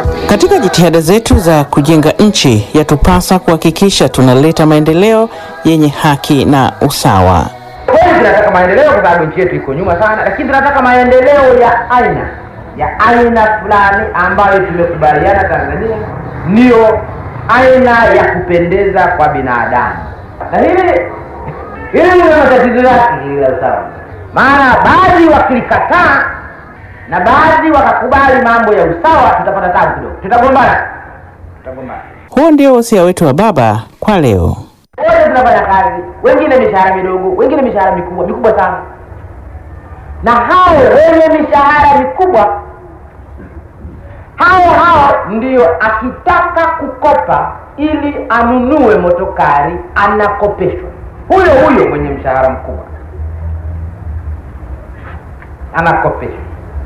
Katika jitihada zetu za kujenga nchi, yatupasa kuhakikisha tunaleta maendeleo yenye haki na usawa. Kweli tunataka maendeleo kwa sababu nchi yetu iko nyuma sana, lakini tunataka maendeleo ya aina ya aina fulani ambayo tumekubaliana Tanzania ndiyo aina ya kupendeza kwa binadamu, na hili hili lina matatizo yake hili la usawa, maana baadhi wakilikataa na baadhi wakakubali mambo ya usawa, tutapata tabu kidogo, tutagombana, tutagombana. Huo ndio wosia wetu wa baba kwa leo. wote tunafanya kazi, wengine mishahara midogo, wengine mishahara mikubwa mikubwa sana, na hao wenye mishahara mikubwa hao hao ndio akitaka kukopa ili anunue motokari anakopeshwa. Huyo huyo mwenye mshahara mkubwa anakopeshwa.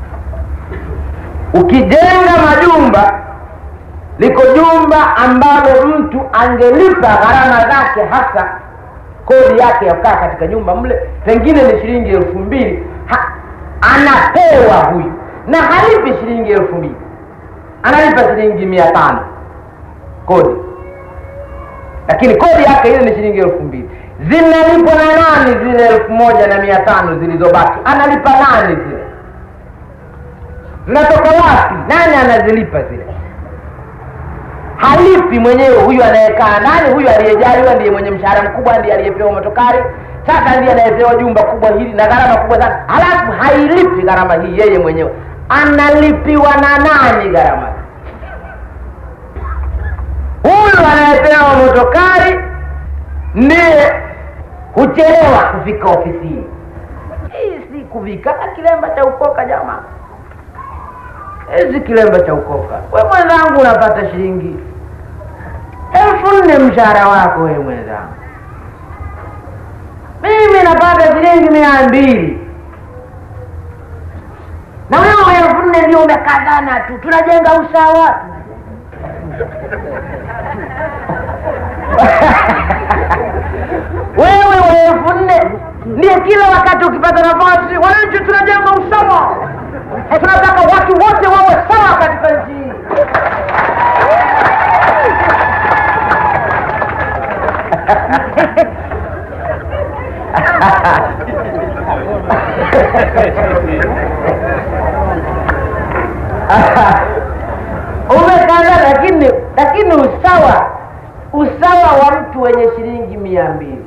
Ukijenga majumba liko jumba ambalo mtu angelipa gharama zake hasa kodi yake ya kukaa katika nyumba mle pengine ni shilingi elfu mbili ha, anapewa huyu na halipi shilingi elfu mbili analipa shilingi mia tano kodi lakini kodi yake ile ni shilingi elfu mbili zinalipwa na nani zile elfu moja na mia tano zilizobaki analipa nani zile zinatoka wapi nani anazilipa zile halipi mwenyewe huyu anayekaa ndani huyu aliyejaliwa ndiye mwenye mshahara mkubwa ndiye aliyepewa motokari sasa ndiye anayepewa jumba kubwa hili na gharama kubwa sana halafu hailipi gharama hii yeye mwenyewe analipiwa na nani gharama huyu anayepewa motokari ndiye huchelewa kufika ofisini hii si kuvikana kilemba cha ukoka jamaa hizi kilemba cha ukoka we mwenzangu unapata shilingi elfu nne mshahara wako we mwenzangu mimi napata shilingi mia mbili na wewe elfu nne ndio umekazana tu tunajenga usawa wewe wa elfu nne ndiye kila wakati ukipata nafasi wananchi tunajenga usawa tunataka watu wote wawe sawa katika nchi hii umekaza lakini lakini usawa usawa wa mtu wenye shilingi mia mbili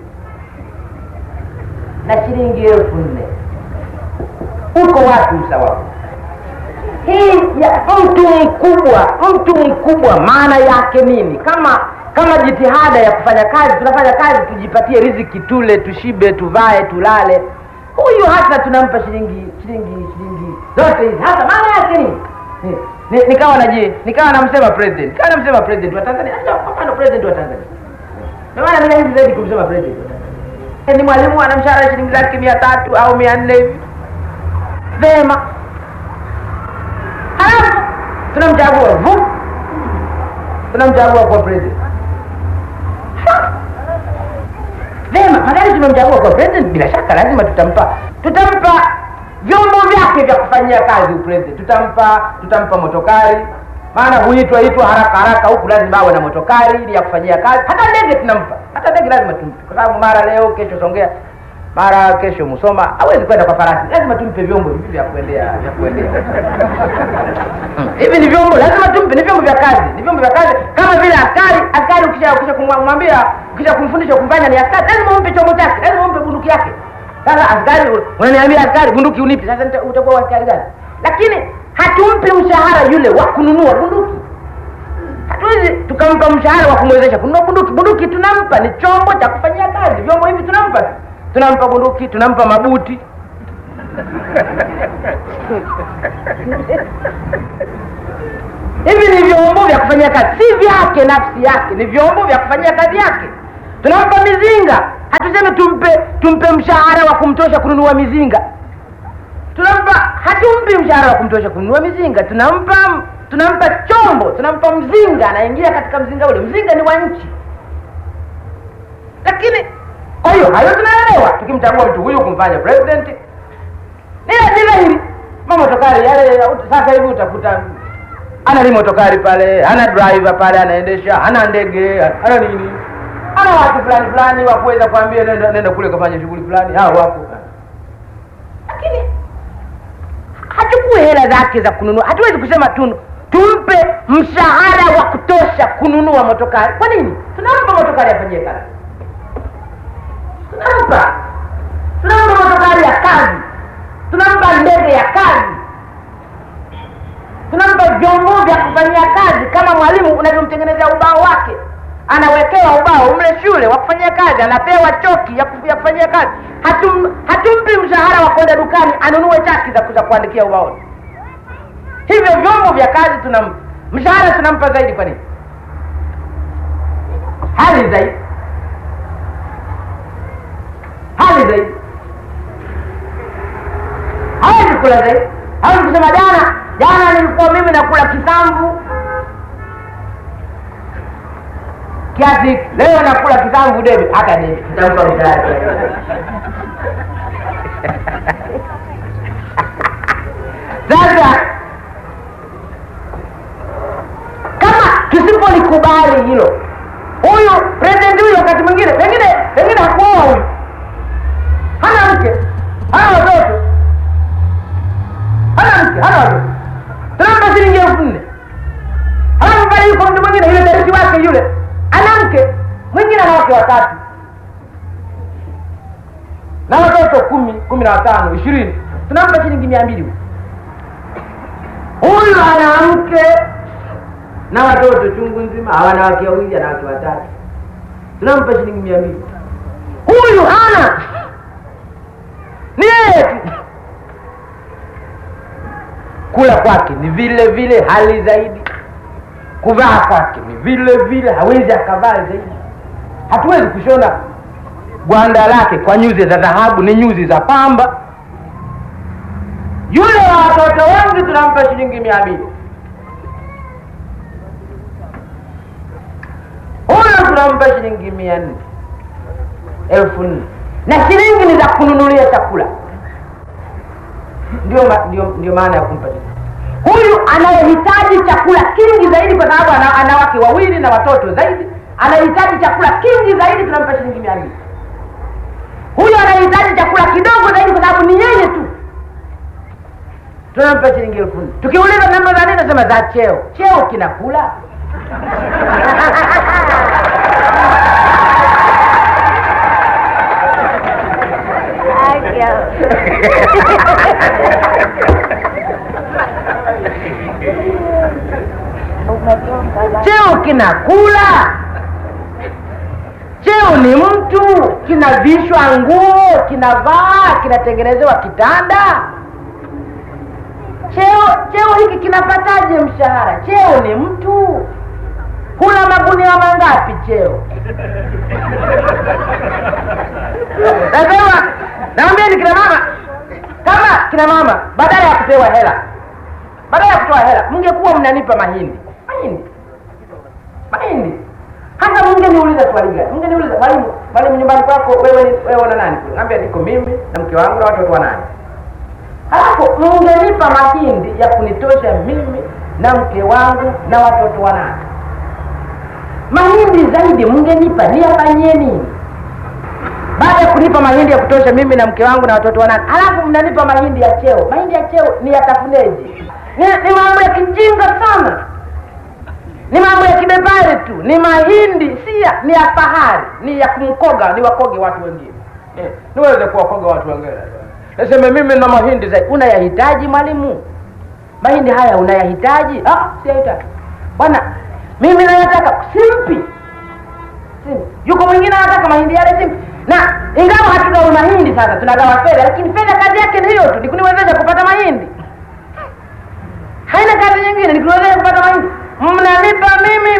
na shilingi elfu nne uko wapi usawa huu? hii ya mtu mkubwa mtu mkubwa maana yake nini kama kama jitihada ya kufanya kazi tunafanya kazi tujipatie riziki tule tushibe tuvae tulale huyu hata tunampa shilingi shilingi shilingi zote hizi hata maana yake nini Ni- ni- nikawa naji nikawa namsema president nikawa namsema president wa tanzania Acha, kwa mfano president wa tanzania ndio maana mimi hizi zaidi kumsema president wa Tanzania. ni mwalimu ana mshahara shilingi zake mia tatu au mia nne hivi vema halafu tunamchagua vu tunamchagua kuwa president Ha! vema magari tumemchagua kuwa president bila shaka lazima tutampa tutampa vyombo vyake vya kufanyia kazi upresident tutampa tutampa motokari maana huitwa itwa haraka haraka huku lazima awe na motokari ili ya kufanyia kazi hata ndege tunampa hata ndege lazima tumpe kwa sababu mara leo kesho songea mara kesho Musoma hawezi kwenda kwa farasi, lazima tumpe vyombo hivi vya kuendea vya kuendea. Mm, hivi ni vyombo lazima tumpe, ni vyombo vya kazi, ni vyombo vya kazi kama vile askari. Askari ukisha ukisha kumwambia ukisha kumfundisha kumfanya ni askari, lazima umpe chombo chake, lazima umpe bunduki yake. Sasa askari, unaniambia askari, bunduki unipi? Sasa nita- utakuwa askari gani? Lakini hatumpi mshahara yule wa kununua bunduki hatuwezi tukampa mshahara wa kumwezesha kununua bunduki. Bunduki tunampa ni chombo cha kufanyia kazi, vyombo hivi tunampa tu. tunampa bunduki, tunampa mabuti hivi ni vyombo vya kufanyia kazi, si vyake nafsi yake, ni vyombo vya kufanyia kazi yake. Tunampa mizinga, hatuseme tumpe tumpe mshahara wa kumtosha kununua mizinga tunampa hatumpi mshahara wa kumtosha kununua mizinga tunampa tunampa chombo tunampa mzinga anaingia katika mzinga ule mzinga ni wa nchi lakini kwa hiyo hayo tunaelewa tukimchagua mtu huyu kumfanya president ni ni dhahiri mamotokari yale sasa hivi utakuta ana limotokari pale ana driver pale anaendesha ana ndege ana nini ana watu fulani fulani wa kuweza kuambia nenda, nenda kule kafanya shughuli fulani hao wapo lakini hachukue hela zake za kununua hatuwezi kusema tu tumpe mshahara wa kutosha kununua motokari kwa nini tunampa motokari afanyie kazi tunampa tunampa motokari ya kazi tunampa ndege ya kazi tunampa vyombo vya kufanyia kazi kama mwalimu unavyomtengenezea ubao wake anawekewa ubao mle shule wa kufanyia kazi anapewa choki ya kuf- ya kufanyia kazi Hatum, hatumpi mshahara wa kwenda dukani anunue chaki za, za kuandikia ubaoni hivyo vyombo vya kazi tunampa mshahara tunampa zaidi kwa nini hali zaidi hali zaidi hawezi kula zaidi hawezi kusema jana jana nilikuwa mimi nakula kisamvu kiasi hiki. leo nakula kisamvu debe hata debe tutampa mshahara sasa kama tusipolikubali hilo huyu president huyu wakati mwingine pengine pengine hakuoa huyu hana mke hana watoto hana mke hana watoto tunampa shilingi elfu nne halafu pale yuko mtu mwingine yule darisi wake yule ana mke mwingine ana wake watatu na watoto kumi kumi na watano ishirini tunampa shilingi mia mbili huyu huyu ana mke na watoto chungu nzima hawana wake wawili ana wake watatu tunampa shilingi mia mbili huyu hana ni yeye tu kula kwake ni vile vile hali zaidi kuvaa kwake ni vile vile hawezi akavaa zaidi hatuwezi kushona gwanda lake kwa nyuzi za dhahabu ni nyuzi za pamba yule wa watoto wengi tunampa shilingi mia mbili huyo tunampa shilingi mia nne elfu nne na shilingi ni za kununulia chakula ndio, ma, ndio, ndio maana ya kumpa shilingi huyu anayehitaji chakula kingi zaidi kwa sababu ana, ana wake wawili na watoto zaidi anahitaji chakula kingi zaidi tunampa shilingi mia mbili huyu anahitaji chakula kidogo zaidi kwa sababu ni yeye tu tunampa shilingi elfu nne tukiuliza namba za nini nasema za cheo cheo kinakula cheo kinakula cheo ni mtu kinavishwa nguo kinavaa kinatengenezewa kitanda cheo cheo hiki kinapataje mshahara cheo ni mtu huna magunia mangapi cheo nasema naambieni kina mama kama kina mama badala ya kupewa hela badala ya kutoa hela mngekuwa mnanipa mahindi mahindi mahindi hata mngeniuliza swali gani mngeniuliza mwalimu mwalimu nyumbani kwako wewe ni wewe na nani naambia niko mimi na mke wangu na watoto wa nani halafu mngenipa mahindi ya kunitosha mimi na mke wangu na watoto wa nani mahindi zaidi mngenipa niyafanyie nini baada ya kunipa mahindi ya kutosha mimi na mke wangu na watoto wanane halafu mnanipa mahindi ya cheo mahindi ya cheo ni yatafuneje ni, ni mambo ya kijinga sana ni mambo ya kibepari tu ni mahindi si ya ni ya fahari ni ya kumkoga ni wakoge watu wengine eh, niweze kuwakoga watu wengine naseme mimi na mahindi zaidi unayahitaji mwalimu mahindi haya unayahitaji ah, siyahitaji bwana mimi nayataka simpi simpi yuko mwingine anataka mahindi yale simpi na ingawa hatugawi mahindi sasa tunagawa fedha lakini fedha kazi yake ni hiyo tu ni kuniwezesha kupata mahindi haina kazi nyingine ni kuniwezesha kupata mahindi mnanipa mimi